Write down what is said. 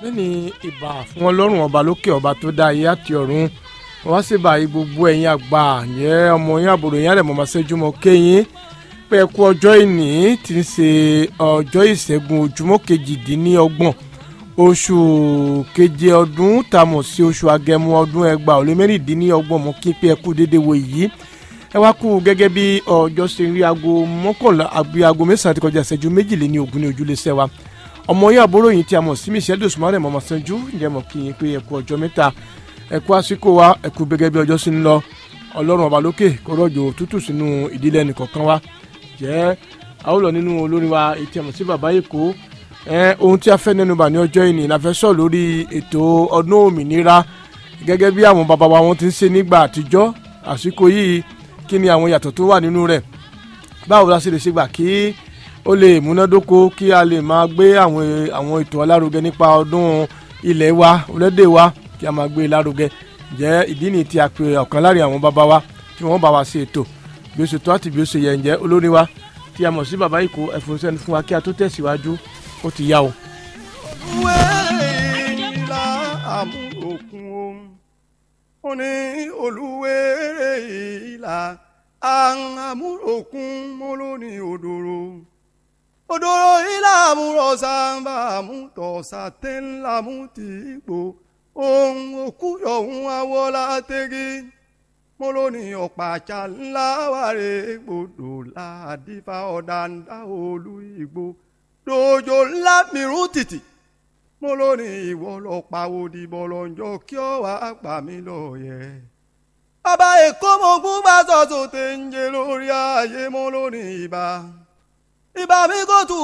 lẹ́ni ìbà fún ọlọ́run ọba lókè ọba tó dá ayé àti ọ̀run wọ́n sì báyìí gbogbo ẹ̀yin àgbà yẹn ọmọ yín àbúrò yín àrẹ̀mọ́ máa ṣẹ́jú mọ́ kéyìn pé ẹ kú ọjọ́ ìní tí ń ṣe ọjọ́ ìṣẹ́gun ojúmọ́ kejìdínlọ́gbọ̀n oṣù keje ọdún tá a mọ̀ sí oṣù agẹmọ ọdún ẹgbàá ó lé mẹ́rìndínlọ́gbọ̀n mọ́ kí pé ẹ kú déédéé wo yìí ẹ wá kú gẹ́gẹ́ bí ọjọ́ ṣe rí aago mọ́kànlá àbí aago mẹ́sàn-án ti kọjá ìṣẹ́jú méjìléní ogún ní ojúlé sẹ́wà ọmọ yín àbúrò yìí tí a mọ̀ sí michelle dosumare mọ̀mọ́ sanju ǹjẹ́ mọ̀ kí n pé ẹ kú ọjọ́ mẹ́ta ẹ kú àsìkò wa ẹ kú gẹ́gẹ́ bí ọjọ́ sí ń lọ ọlọ́run ọba lókè kó rọ̀jò tútù sínú ìdílé ẹnìkọ̀ọ̀kan wa jẹ́ a ó lọ nínú olórin wa ètí àmọ̀ sí bàbá èkó ohun tí a fẹ́ nẹnu bà ní ọjọ́ ìní la fẹ́ sọ lórí ètò ọdún òmìnira gẹ́gẹ́ bí àwọn bàbá wa wọn ti ń ṣe nígbà àtijọ́ àsìkò yìí kí ni àwọn yàtọ̀ tó wà nínú rẹ̀ báwo la ṣe lè ṣe gbà kí ó lè múnádóko kí a lè máa gbé àwọn àwọn ètò alárugẹ nípa ọdún ilẹ̀ wa olédè wa kí a máa gbé e lárugẹ jẹ́ ìdí nìyí tí a pè ọ̀kan láàrin àwọn bàbá wa tí wọ́n bá wa ṣe ètò bí ó ṣe tó àti bí ó ṣe yẹ ǹjẹ́ olórin wa tí a mọ̀ sí bàbá ìkó ẹ̀fọn sẹ́ni fún wa kí a tó tẹ̀síwájú ó ti yá o. olúwèrè ìlà àmúròkun ohun ó ní olúwèrè ìlà àmúròkun mọ́lóní òdòrò òdòrò ìlà àmúrọ̀ sábà àmútọ̀ sàtẹ́ńlá mú ti gbò ohun òkú yọ̀hún awọ́lá tẹ́gí mọ́lóní ọ̀pàṣà ńlá wàrè gbòdò ládìfà ọ̀dàǹdà olú ìgbò dojo ńlá mìíràn tìtì mọ́lóní ìwọ lọ pawó dìbò lọ́njọ́ kí ọ wá pa mí lọ́yẹ̀. bàbá èkó mọ̀gún bá sọ̀tún tẹ̀ ń jẹ lórí ayé mọ́lóní ìbá ìbá mi kò tún